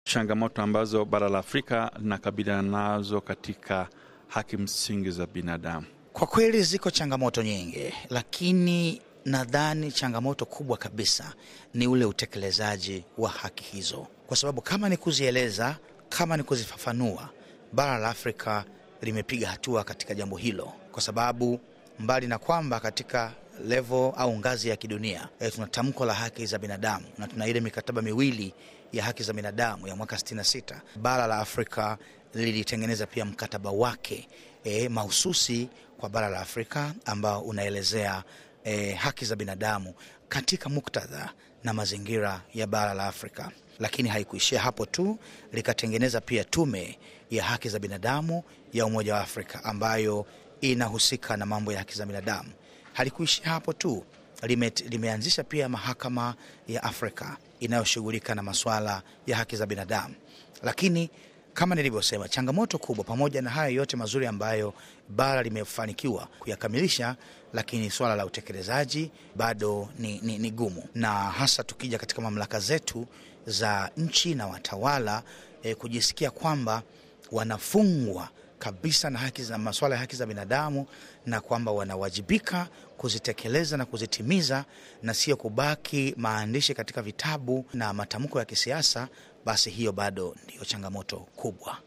changamoto ambazo bara la Afrika linakabiliana nazo katika haki msingi za binadamu? Kwa kweli ziko changamoto nyingi, lakini nadhani changamoto kubwa kabisa ni ule utekelezaji wa haki hizo, kwa sababu kama ni kuzieleza, kama ni kuzifafanua, bara la Afrika limepiga hatua katika jambo hilo, kwa sababu mbali na kwamba katika levo au ngazi ya kidunia e, tuna tamko la haki za binadamu na tuna ile mikataba miwili ya haki za binadamu ya mwaka 66. Bara la Afrika lilitengeneza pia mkataba wake e, mahususi kwa bara la Afrika ambao unaelezea e, haki za binadamu katika muktadha na mazingira ya bara la Afrika. Lakini haikuishia hapo tu, likatengeneza pia tume ya haki za binadamu ya Umoja wa Afrika ambayo inahusika na mambo ya haki za binadamu. Halikuishia hapo tu, lime, limeanzisha pia mahakama ya Afrika inayoshughulika na masuala ya haki za binadamu. Lakini kama nilivyosema, changamoto kubwa, pamoja na haya yote mazuri ambayo bara limefanikiwa kuyakamilisha, lakini swala la utekelezaji bado ni, ni, ni gumu, na hasa tukija katika mamlaka zetu za nchi na watawala eh, kujisikia kwamba wanafungwa kabisa na haki za masuala ya haki za binadamu na kwamba wanawajibika kuzitekeleza na kuzitimiza na sio kubaki maandishi katika vitabu na matamko ya kisiasa, basi hiyo bado ndiyo changamoto kubwa.